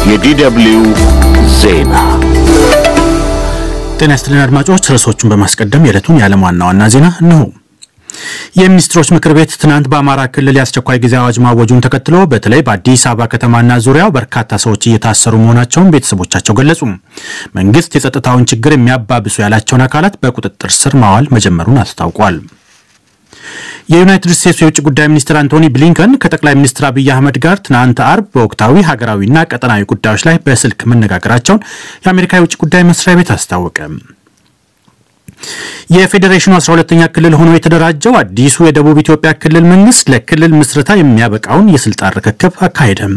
የዲደብሊው ዜና ጤና ይስጥልን አድማጮች፣ ርዕሶቹን በማስቀደም የዕለቱን የዓለም ዋና ዋና ዜና እነሆ። የሚኒስትሮች ምክር ቤት ትናንት በአማራ ክልል የአስቸኳይ ጊዜ አዋጅ ማወጁን ተከትሎ በተለይ በአዲስ አበባ ከተማና ዙሪያው በርካታ ሰዎች እየታሰሩ መሆናቸውን ቤተሰቦቻቸው ገለጹ። መንግስት የጸጥታውን ችግር የሚያባብሱ ያላቸውን አካላት በቁጥጥር ስር ማዋል መጀመሩን አስታውቋል። የዩናይትድ ስቴትስ የውጭ ጉዳይ ሚኒስትር አንቶኒ ብሊንከን ከጠቅላይ ሚኒስትር አብይ አህመድ ጋር ትናንት አርብ በወቅታዊ ሀገራዊና ቀጠናዊ ጉዳዮች ላይ በስልክ መነጋገራቸውን የአሜሪካ የውጭ ጉዳይ መስሪያ ቤት አስታወቀ። የፌዴሬሽኑ 12ኛ ክልል ሆኖ የተደራጀው አዲሱ የደቡብ ኢትዮጵያ ክልል መንግስት ለክልል ምስረታ የሚያበቃውን የስልጣን ርክክብ አካሄደም።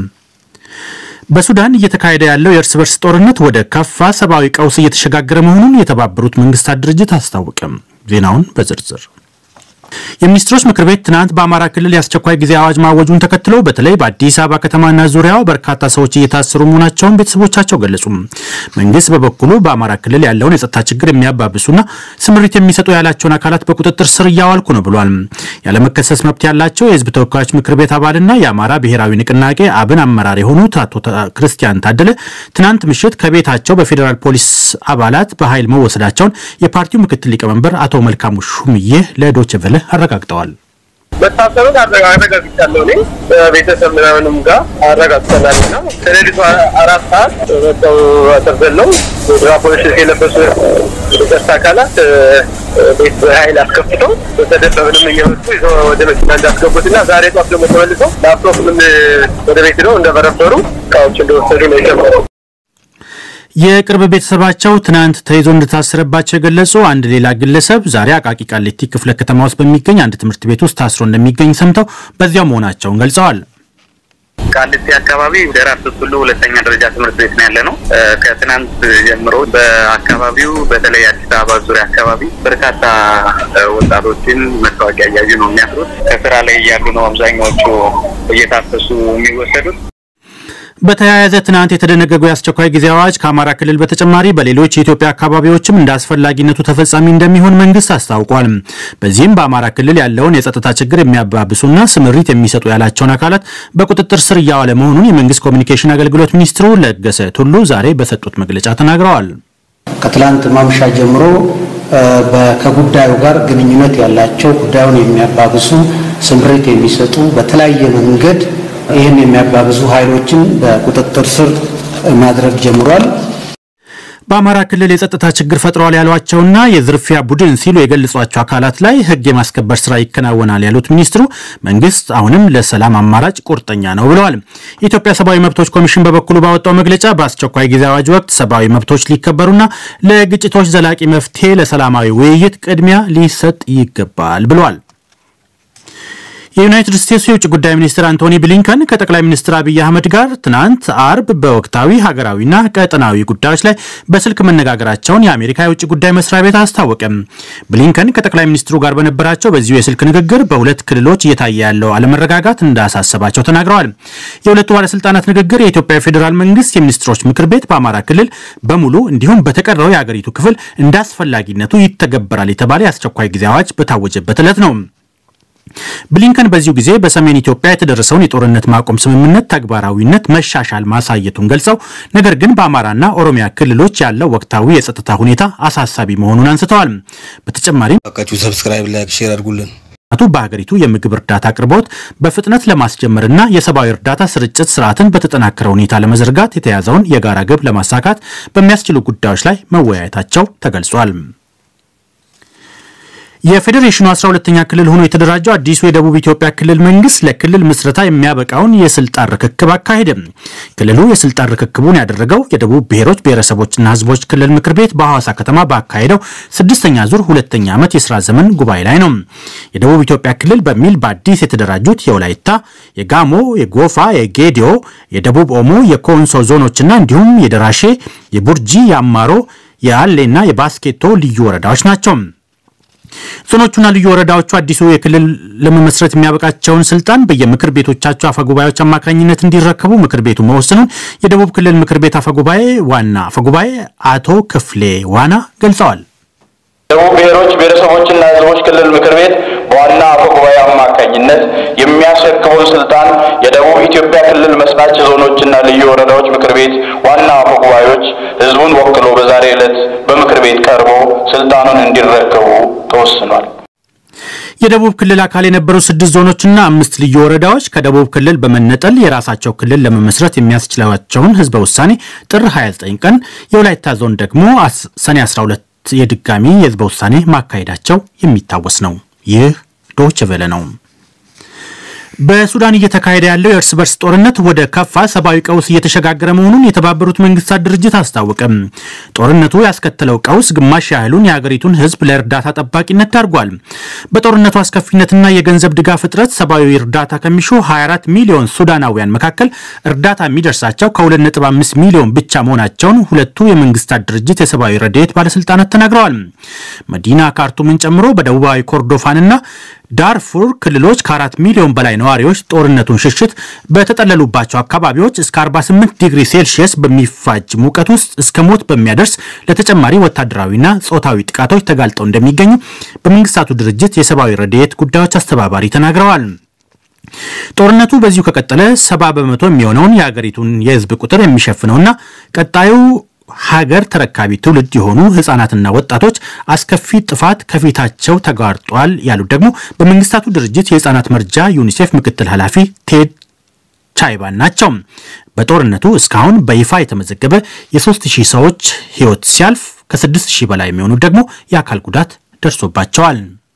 በሱዳን እየተካሄደ ያለው የእርስ በርስ ጦርነት ወደ ከፋ ሰብአዊ ቀውስ እየተሸጋገረ መሆኑን የተባበሩት መንግስታት ድርጅት አስታወቀም። ዜናውን በዝርዝር የሚኒስትሮች ምክር ቤት ትናንት በአማራ ክልል የአስቸኳይ ጊዜ አዋጅ ማወጁን ተከትሎ በተለይ በአዲስ አበባ ከተማና ዙሪያው በርካታ ሰዎች እየታሰሩ መሆናቸውን ቤተሰቦቻቸው ገለጹ። መንግስት በበኩሉ በአማራ ክልል ያለውን የጸጥታ ችግር የሚያባብሱና ስምሪት የሚሰጡ ያላቸውን አካላት በቁጥጥር ስር እያዋልኩ ነው ብሏል። ያለመከሰስ መብት ያላቸው የህዝብ ተወካዮች ምክር ቤት አባልና የአማራ ብሔራዊ ንቅናቄ አብን አመራር የሆኑት አቶ ክርስቲያን ታደለ ትናንት ምሽት ከቤታቸው በፌዴራል ፖሊስ አባላት በኃይል መወሰዳቸውን የፓርቲው ምክትል ሊቀመንበር አቶ መልካሙ ሹምዬ ለዶይቼ ቬለ አረጋግጠዋል። መታሰሩን አረጋግጫለሁ። እኔ ቤተሰብ ምናምንም ጋር አረጋግጠናል እና ከሌሊቱ አራት ሰዓት መጥተው አሰርዘለው ፖሊስ የለበሱ የጸጥታ አካላት ቤት በኃይል አስከፍተው በተደበብንም እየመጡ ይዘው ወደ መኪና እንዳስገቡት እና ዛሬ ጧት ደግሞ ተመልሰው ላፕቶፕም ወደ ቤት ነው እንደበረበሩ እቃዎች እንደወሰዱ ነው የጀመረው። የቅርብ ቤተሰባቸው ትናንት ተይዞ እንደታሰረባቸው የገለጹ አንድ ሌላ ግለሰብ ዛሬ አቃቂ ቃሊቲ ክፍለ ከተማ ውስጥ በሚገኝ አንድ ትምህርት ቤት ውስጥ ታስሮ እንደሚገኝ ሰምተው በዚያው መሆናቸውን ገልጸዋል። ቃሊቲ አካባቢ ደራርቱ ቱሉ ሁለተኛ ደረጃ ትምህርት ቤት ነው ያለ ነው። ከትናንት ጀምሮ በአካባቢው በተለይ አዲስ አበባ ዙሪያ አካባቢ በርካታ ወጣቶችን መታወቂያ እያዩ ነው የሚያስሩት። ከስራ ላይ እያሉ ነው አብዛኛዎቹ እየታፈሱ የሚወሰዱት። በተያያዘ ትናንት የተደነገገው የአስቸኳይ ጊዜ አዋጅ ከአማራ ክልል በተጨማሪ በሌሎች የኢትዮጵያ አካባቢዎችም እንደ አስፈላጊነቱ ተፈጻሚ እንደሚሆን መንግስት አስታውቋል። በዚህም በአማራ ክልል ያለውን የጸጥታ ችግር የሚያባብሱና ስምሪት የሚሰጡ ያላቸውን አካላት በቁጥጥር ስር እያዋለ መሆኑን የመንግስት ኮሚኒኬሽን አገልግሎት ሚኒስትሩ ለገሰ ቱሉ ዛሬ በሰጡት መግለጫ ተናግረዋል። ከትላንት ማምሻ ጀምሮ ከጉዳዩ ጋር ግንኙነት ያላቸው ጉዳዩን የሚያባብሱ ስምሪት የሚሰጡ በተለያየ መንገድ ይህን የሚያባብዙ ኃይሎችን በቁጥጥር ስር ማድረግ ጀምሯል። በአማራ ክልል የጸጥታ ችግር ፈጥረዋል ያሏቸውና የዝርፊያ ቡድን ሲሉ የገለጿቸው አካላት ላይ ሕግ የማስከበር ስራ ይከናወናል ያሉት ሚኒስትሩ መንግስት አሁንም ለሰላም አማራጭ ቁርጠኛ ነው ብለዋል። የኢትዮጵያ ሰብአዊ መብቶች ኮሚሽን በበኩሉ ባወጣው መግለጫ በአስቸኳይ ጊዜ አዋጅ ወቅት ሰብአዊ መብቶች ሊከበሩና ለግጭቶች ዘላቂ መፍትሄ ለሰላማዊ ውይይት ቅድሚያ ሊሰጥ ይገባል ብለዋል። የዩናይትድ ስቴትስ የውጭ ጉዳይ ሚኒስትር አንቶኒ ብሊንከን ከጠቅላይ ሚኒስትር አብይ አህመድ ጋር ትናንት አርብ በወቅታዊ ሀገራዊና ቀጠናዊ ጉዳዮች ላይ በስልክ መነጋገራቸውን የአሜሪካ የውጭ ጉዳይ መስሪያ ቤት አስታወቀም። ብሊንከን ከጠቅላይ ሚኒስትሩ ጋር በነበራቸው በዚሁ የስልክ ንግግር በሁለት ክልሎች እየታየ ያለው አለመረጋጋት እንዳሳሰባቸው ተናግረዋል። የሁለቱ ባለስልጣናት ንግግር የኢትዮጵያ ፌዴራል መንግስት የሚኒስትሮች ምክር ቤት በአማራ ክልል በሙሉ እንዲሁም በተቀረው የአገሪቱ ክፍል እንደ አስፈላጊነቱ ይተገበራል የተባለ የአስቸኳይ ጊዜ አዋጅ በታወጀበት ዕለት ነው። ብሊንከን በዚሁ ጊዜ በሰሜን ኢትዮጵያ የተደረሰውን የጦርነት ማቆም ስምምነት ተግባራዊነት መሻሻል ማሳየቱን ገልጸው ነገር ግን በአማራና ኦሮሚያ ክልሎች ያለው ወቅታዊ የጸጥታ ሁኔታ አሳሳቢ መሆኑን አንስተዋል። በተጨማሪም ባካችሁ ሰብስክራይብ፣ ላይክ፣ ሼር አድርጉልን። ቱ በሀገሪቱ የምግብ እርዳታ አቅርቦት በፍጥነት ለማስጀመርና የሰብአዊ እርዳታ ስርጭት ስርዓትን በተጠናከረ ሁኔታ ለመዘርጋት የተያዘውን የጋራ ግብ ለማሳካት በሚያስችሉ ጉዳዮች ላይ መወያየታቸው ተገልጿል። የፌዴሬሽኑ 12ኛ ክልል ሆኖ የተደራጀው አዲሱ የደቡብ ኢትዮጵያ ክልል መንግስት ለክልል ምስረታ የሚያበቃውን የስልጣን ርክክብ አካሄደ። ክልሉ የስልጣን ርክክቡን ያደረገው የደቡብ ብሔሮች ብሔረሰቦችና ህዝቦች ክልል ምክር ቤት በሐዋሳ ከተማ ባካሄደው ስድስተኛ ዙር ሁለተኛ ዓመት የስራ ዘመን ጉባኤ ላይ ነው። የደቡብ ኢትዮጵያ ክልል በሚል በአዲስ የተደራጁት የወላይታ፣ የጋሞ፣ የጎፋ፣ የጌዲዮ፣ የደቡብ ኦሞ፣ የኮንሶ ዞኖችና እንዲሁም የደራሼ፣ የቡርጂ፣ የአማሮ፣ የአሌና የባስኬቶ ልዩ ወረዳዎች ናቸው። ዞኖቹና ልዩ ወረዳዎቹ አዲሱ የክልል ለመመስረት የሚያበቃቸውን ስልጣን በየምክር ቤቶቻቸው አፈጉባኤዎች አማካኝነት እንዲረከቡ ምክር ቤቱ መወሰኑን የደቡብ ክልል ምክር ቤት አፈጉባኤ ዋና አፈጉባኤ አቶ ክፍሌ ዋና ገልጸዋል። ደቡብ ብሔሮች ብሔረሰቦችና ሕዝቦች ክልል ምክር ቤት በዋና አፈ ጉባኤ አማካኝነት የሚያስረክበውን ስልጣን የደቡብ ኢትዮጵያ ክልል መስራች ዞኖችና ልዩ ወረዳዎች ምክር ቤት ተወካዮች ህዝቡን ወክሎ በዛሬው ዕለት በምክር ቤት ቀርቦ ስልጣኑን እንዲረከቡ ተወስኗል። የደቡብ ክልል አካል የነበሩ ስድስት ዞኖችና አምስት ልዩ ወረዳዎች ከደቡብ ክልል በመነጠል የራሳቸው ክልል ለመመስረት የሚያስችላቸውን ህዝበ ውሳኔ ጥር 29 ቀን፣ የወላይታ ዞን ደግሞ ሰኔ 12 የድጋሚ የህዝበ ውሳኔ ማካሄዳቸው የሚታወስ ነው። ይህ ዶይቼ ቬለ ነው። በሱዳን እየተካሄደ ያለው የእርስ በርስ ጦርነት ወደ ከፋ ሰብአዊ ቀውስ እየተሸጋገረ መሆኑን የተባበሩት መንግስታት ድርጅት አስታወቀም። ጦርነቱ ያስከተለው ቀውስ ግማሽ ያህሉን የሀገሪቱን ህዝብ ለእርዳታ ጠባቂነት ዳርጓል። በጦርነቱ አስከፊነትና የገንዘብ ድጋፍ እጥረት ሰብአዊ እርዳታ ከሚሹ 24 ሚሊዮን ሱዳናውያን መካከል እርዳታ የሚደርሳቸው ከ2.5 ሚሊዮን ብቻ መሆናቸውን ሁለቱ የመንግስታት ድርጅት የሰብአዊ ረድኤት ባለስልጣናት ተናግረዋል። መዲና ካርቱምን ጨምሮ በደቡባዊ ኮርዶፋንና ዳርፉር ክልሎች ከአራት ሚሊዮን በላይ ነዋሪዎች ጦርነቱን ሽሽት በተጠለሉባቸው አካባቢዎች እስከ 48 ዲግሪ ሴልሺየስ በሚፋጅ ሙቀት ውስጥ እስከ ሞት በሚያደርስ ለተጨማሪ ወታደራዊና ጾታዊ ጥቃቶች ተጋልጠው እንደሚገኙ በመንግስታቱ ድርጅት የሰብአዊ ረድኤት ጉዳዮች አስተባባሪ ተናግረዋል። ጦርነቱ በዚሁ ከቀጠለ ሰባ በመቶ የሚሆነውን የሀገሪቱን የህዝብ ቁጥር የሚሸፍነውና ቀጣዩ ሀገር ተረካቢ ትውልድ የሆኑ ህጻናትና ወጣቶች አስከፊ ጥፋት ከፊታቸው ተጋርጧል ያሉት ደግሞ በመንግስታቱ ድርጅት የህጻናት መርጃ ዩኒሴፍ ምክትል ኃላፊ ቴድ ቻይባን ናቸው። በጦርነቱ እስካሁን በይፋ የተመዘገበ የ3000 ሰዎች ህይወት ሲያልፍ ከ6000 በላይ የሚሆኑት ደግሞ የአካል ጉዳት ደርሶባቸዋል።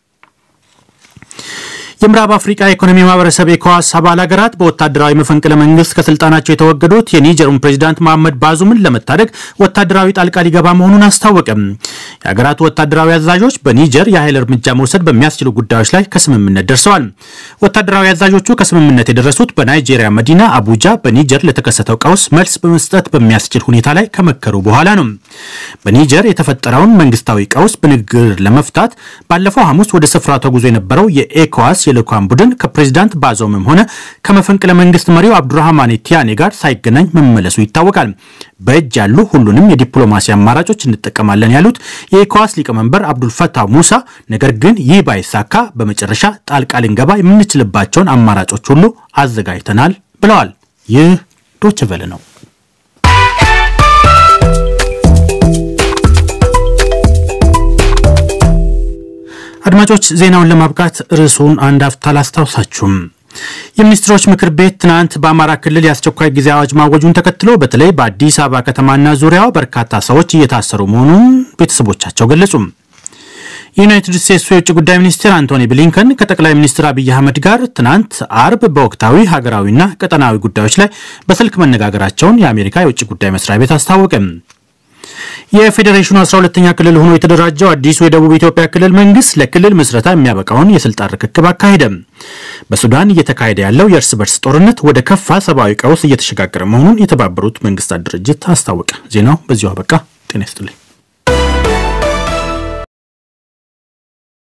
የምዕራብ አፍሪካ ኢኮኖሚ ማህበረሰብ ኤኮዋስ አባል ሀገራት በወታደራዊ መፈንቅለ መንግስት ከስልጣናቸው የተወገዱት የኒጀሩን ፕሬዚዳንት መሐመድ ባዙምን ለመታደግ ወታደራዊ ጣልቃ ሊገባ መሆኑን አስታወቀም። የሀገራቱ ወታደራዊ አዛዦች በኒጀር የኃይል እርምጃ መውሰድ በሚያስችሉ ጉዳዮች ላይ ከስምምነት ደርሰዋል። ወታደራዊ አዛዦቹ ከስምምነት የደረሱት በናይጄሪያ መዲና አቡጃ በኒጀር ለተከሰተው ቀውስ መልስ በመስጠት በሚያስችል ሁኔታ ላይ ከመከሩ በኋላ ነው። በኒጀር የተፈጠረውን መንግስታዊ ቀውስ በንግግር ለመፍታት ባለፈው ሐሙስ ወደ ስፍራው ተጉዞ የነበረው የኤኮዋስ የልዑካን ቡድን ከፕሬዚዳንት ባዞምም ሆነ ከመፈንቅለ መንግስት መሪው አብዱራህማን ቲያኔ ጋር ሳይገናኝ መመለሱ ይታወቃል። በእጅ ያሉ ሁሉንም የዲፕሎማሲ አማራጮች እንጠቀማለን ያሉት የኤኮዋስ ሊቀመንበር አብዱልፈታህ ሙሳ፣ ነገር ግን ይህ ባይሳካ በመጨረሻ ጣልቃ ልንገባ የምንችልባቸውን አማራጮች ሁሉ አዘጋጅተናል ብለዋል። ይህ ዶይቼ ቬለ ነው። አድማጮች ዜናውን ለማብቃት ርዕሱን አንድ አፍታ ላስታውሳችሁም። የሚኒስትሮች ምክር ቤት ትናንት በአማራ ክልል የአስቸኳይ ጊዜ አዋጅ ማወጁን ተከትሎ በተለይ በአዲስ አበባ ከተማና ዙሪያው በርካታ ሰዎች እየታሰሩ መሆኑን ቤተሰቦቻቸው ገለጹ። የዩናይትድ ስቴትሱ የውጭ ጉዳይ ሚኒስትር አንቶኒ ብሊንከን ከጠቅላይ ሚኒስትር አብይ አህመድ ጋር ትናንት አርብ በወቅታዊ ሀገራዊና ቀጠናዊ ጉዳዮች ላይ በስልክ መነጋገራቸውን የአሜሪካ የውጭ ጉዳይ መስሪያ ቤት አስታወቀም። የፌዴሬሽኑ 12ኛ ክልል ሆኖ የተደራጀው አዲሱ የደቡብ ኢትዮጵያ ክልል መንግስት ለክልል ምስረታ የሚያበቃውን የስልጣን ርክክብ አካሄደ። በሱዳን እየተካሄደ ያለው የእርስ በርስ ጦርነት ወደ ከፋ ሰብአዊ ቀውስ እየተሸጋገረ መሆኑን የተባበሩት መንግስታት ድርጅት አስታወቀ። ዜናው በዚሁ አበቃ። ጤና ይስጥልኝ።